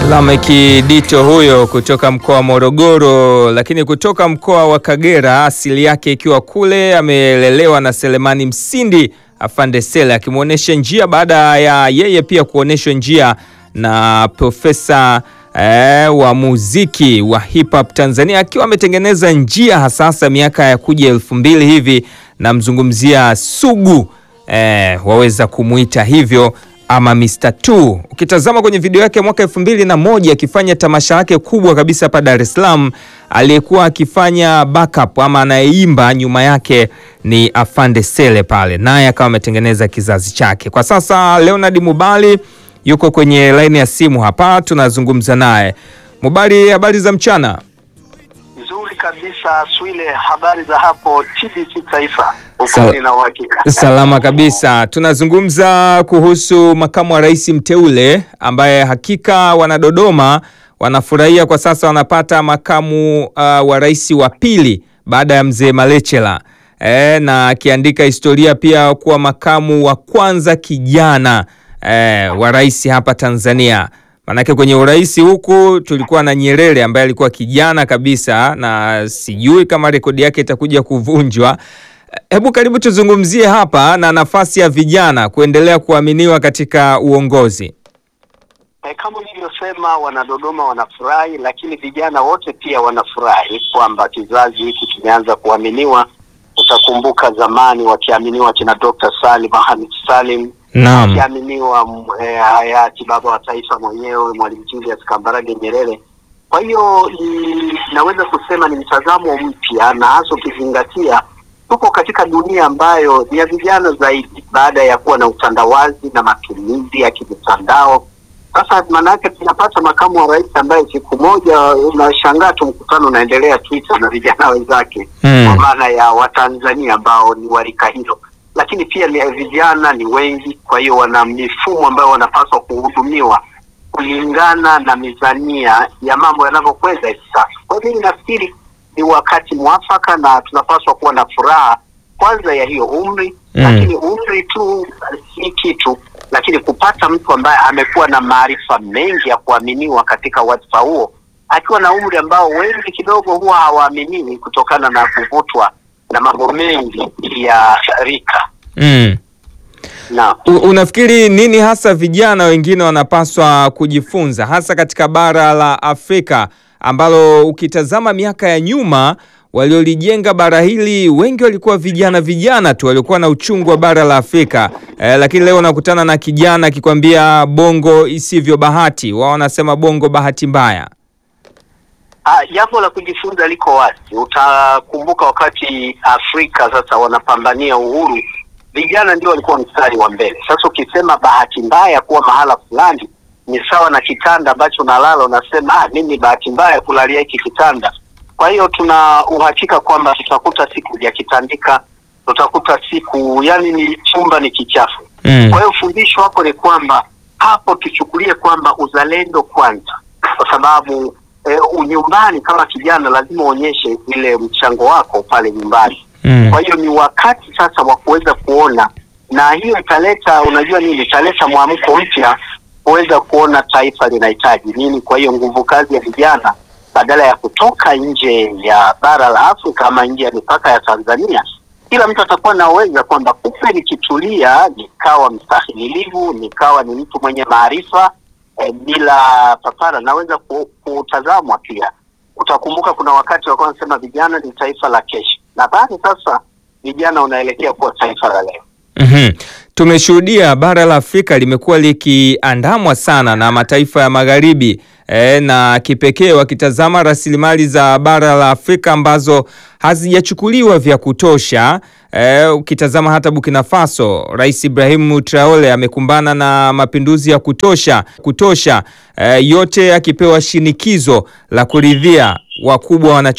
Lameki Dito huyo kutoka mkoa wa Morogoro, lakini kutoka mkoa wa Kagera, asili yake ikiwa kule. Amelelewa na Selemani Msindi Afande Sele akimwonyesha njia baada ya yeye pia kuonyeshwa njia na profesa eh, wa muziki wa hip hop Tanzania, akiwa ametengeneza njia hasasa miaka ya kuja elfu mbili hivi. Namzungumzia Sugu eh, waweza kumwita hivyo ama Mr. Two. Ukitazama kwenye video yake mwaka elfu mbili na moja akifanya tamasha lake kubwa kabisa hapa Dar es Salaam, aliyekuwa akifanya backup ama anayeimba nyuma yake ni Afande Sele pale, naye akawa ametengeneza kizazi chake. Kwa sasa Leonard Mubali yuko kwenye laini ya simu hapa, tunazungumza naye. Mubali, habari za mchana? Nzuri kabisa Swile, habari za hapo TBC Taifa? Sal- Ukweli na uhakika. Salama kabisa. Tunazungumza kuhusu makamu wa rais mteule ambaye hakika wanadodoma wanafurahia kwa sasa, wanapata makamu uh, wa rais wa pili baada ya mzee Malechela e, na akiandika historia pia kuwa makamu wa kwanza kijana e, wa rais hapa Tanzania. Manake kwenye urais huku tulikuwa na Nyerere ambaye alikuwa kijana kabisa, na sijui kama rekodi yake itakuja kuvunjwa. Hebu karibu tuzungumzie hapa na nafasi ya vijana kuendelea kuaminiwa katika uongozi. E, kama nilivyosema, wanadodoma wanafurahi, lakini vijana wote pia wanafurahi kwamba kizazi hiki kimeanza kuaminiwa. Utakumbuka zamani wakiaminiwa kina Dr. Salim Mohamed Salim, Naam. wakiaminiwa mm, eh, hayati baba wa taifa mwenyewe Mwalimu Julius Kambarage Nyerere. Kwa hiyo ni- naweza kusema ni mtazamo mpya, na hasa ukizingatia tuko katika dunia ambayo ni ya vijana zaidi, baada ya kuwa na utandawazi na matumizi ya kimitandao. Sasa maana yake tunapata makamu wa rais ambaye siku moja unashangaa tu mkutano unaendelea Twitter na vijana wenzake Hmm. kwa maana ya Watanzania ambao ni warika hilo, lakini pia ni vijana ni wengi, kwa hiyo wana mifumo ambayo wanapaswa kuhudumiwa kulingana na mizania ya mambo yanavyokwenda hivi sasa. Kwa hiyo mimi nafikiri ni wakati mwafaka na tunapaswa kuwa na furaha kwanza ya hiyo umri Mm. lakini umri tu si kitu, lakini kupata mtu ambaye amekuwa na maarifa mengi ya kuaminiwa katika wadhifa huo akiwa na umri ambao wengi kidogo huwa hawaaminiwi kutokana na kuvutwa na mambo mengi ya rika Mm. na U- Unafikiri nini hasa vijana wengine wanapaswa kujifunza hasa katika bara la Afrika ambalo ukitazama miaka ya nyuma waliolijenga bara hili wengi walikuwa vijana vijana tu waliokuwa na uchungu wa bara la Afrika eh, lakini leo unakutana na kijana akikwambia bongo isivyo bahati, wao wanasema bongo bahati mbaya. Ah, jambo la kujifunza liko wazi. Utakumbuka wakati Afrika sasa wanapambania uhuru, vijana ndio walikuwa mstari wa mbele. Sasa ukisema bahati mbaya kuwa mahala fulani ni sawa na kitanda ambacho unalala, unasema ah, mimi bahati mbaya kulalia hiki kitanda. Kwa hiyo tuna uhakika kwamba tutakuta siku ya kitandika, tutakuta siku yani ni chumba ni kichafu. Mm. Kwa hiyo fundisho hapo ni kwamba hapo tuchukulie kwamba uzalendo kwanza, kwa sababu eh, unyumbani kama kijana lazima uonyeshe ile mchango wako pale nyumbani. Mm. Kwa hiyo ni wakati sasa wa kuweza kuona, na hiyo italeta, unajua nini, italeta mwamko mpya kuweza kuona taifa linahitaji nini. Kwa hiyo nguvu kazi ya vijana badala ya kutoka nje ya bara la Afrika ama nje ya mipaka ya Tanzania, kila mtu atakuwa naweza kwamba kumbe nikitulia, nikawa mstahimilivu, nikawa ni mtu mwenye maarifa eh, bila papara, naweza ku- kutazamwa pia. Utakumbuka kuna wakati walikuwa wanasema vijana ni taifa la kesho, nadhani sasa vijana unaelekea kuwa taifa la leo. Mhm. Tumeshuhudia bara la Afrika limekuwa likiandamwa sana na mataifa ya magharibi e, na kipekee wakitazama rasilimali za bara la Afrika ambazo hazijachukuliwa vya kutosha. E, ukitazama hata Burkina Faso, Rais Ibrahim Traore amekumbana na mapinduzi ya kutosha kutosha, e, yote akipewa shinikizo la kuridhia wakubwa wana